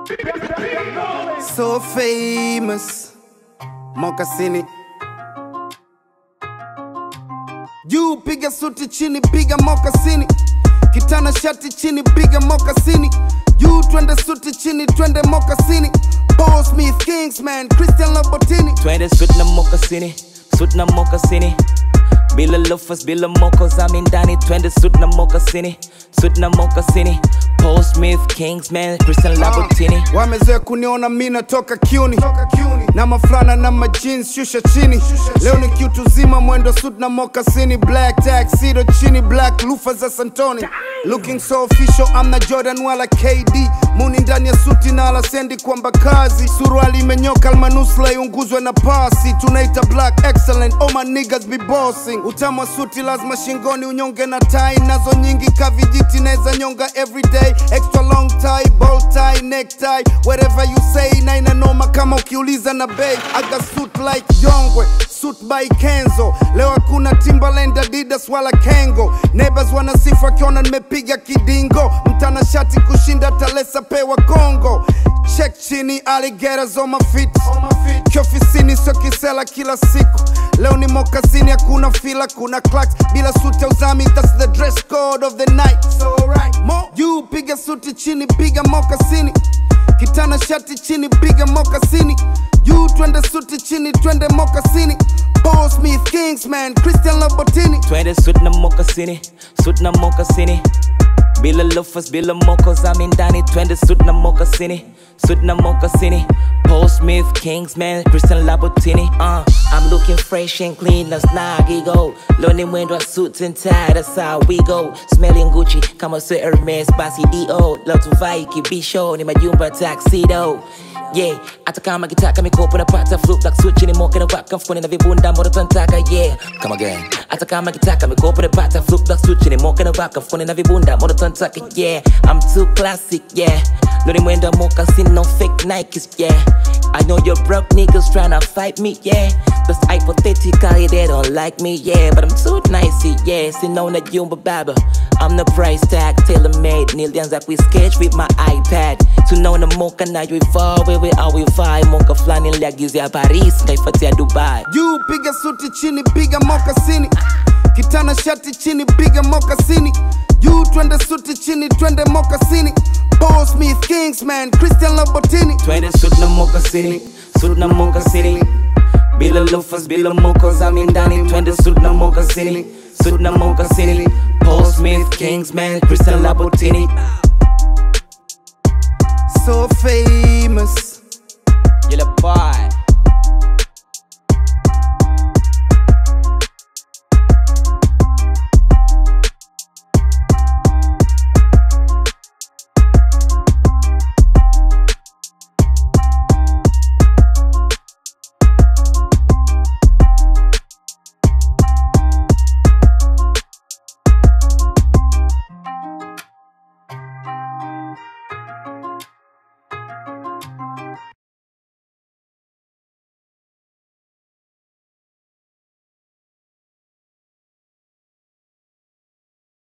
So famous. Mokasini. Juu piga suti chini piga mokasini. Kitana shati chini piga mokasini. Juu twende suti chini twende mokasini. Paul Smith, Kingsman, Christian Lobatini. Twende suit na mokasini, suit na mokasini. Bila loafers, bila mocos, I'm in ndani. Twende suit na mokasini, suit na mokasini. Paul Smith, Kingsman, Christian Louboutin. Wamezoea kuniona mi natoka kiuni na maflana na majins shusha chini leo ni kiutu zima mwendo suit na mokasini black taxido chini black lufa za santoni looking so official amna jordan wala kd muni ndani ya suti na alasendi kwamba kazi suruali imenyoka almanusla iunguzwe na pasi tunaita black excellent all my niggas be bossing utamu wa suti lazima shingoni unyonge na tai nazo nyingi kavijiti naweza nyonga everyday extra long tie bow tie necktie whatever you say na inanoma kama ukiuliza na bay I got suit like Jongwe suit by Kenzo leo hakuna Timberland Adidas wala Kengo neighbors wanasifu akiona nimepiga kidingo mtanashati kushinda talesa pewa Kongo check chini alligators on my feet kiofisini sio kisela kila siku leo ni mokasini hakuna fila kuna clacks bila suti ya uzami that's the dress code of the night so right. Mo. juu piga suti chini piga mokasini kitana shati chini piga mokasini juu twende suti chini twende mokasini Paul Smith, Kingsman, Christian Lobatini Twende suit na mokasini, suit na mokasini. Bila loafers, bila mocos, I'm in ndani. Twende suit na mokasini, suit na mokasini. Paul Smith, Kingsman, Christian Louboutin. Uh, I'm looking fresh and clean as Nagigo. Loni mwendo wa suits and tie, that's how we go. Smelling Gucci, kama sio Hermes, basi D.O. Leo tuvai kibisho, ni majumba tuxedo. Yeah, hata kama kitaka mikopo napata flip like switch ni moke na waka mfukoni na vibunda mbona tunataka yeah come again hata kama kitaka mikopo napata flip like switch ni moke na waka mfukoni na vibunda mbona tunataka yeah I'm too classic yeah Lori mwendo moka sin no fake Nikes yeah I know your broke niggas tryna fight me yeah That's hypothetically they don't like me yeah But I'm too nice yeah sinaona jumba baba I'm the price tag tailor made nilianza kuisketch with my iPad tunaona moka nayoivaa wewe auivai moka fulani niliagizia Paris nkaifatia Dubai juu piga suti chini piga mokasini kitana shati chini piga mokasini juu twende suti chini twende mokasini Paul Smith, Kingsman, Christian Lobatini Twende suit na mokasini, suit na mokasini. Bila loafers, bila mocos, I'm in ndani. Twende suit na mokasini, suit na mokasini. Paul Smith, Kingsman, Christian Louboutin. so famous Yellow boy.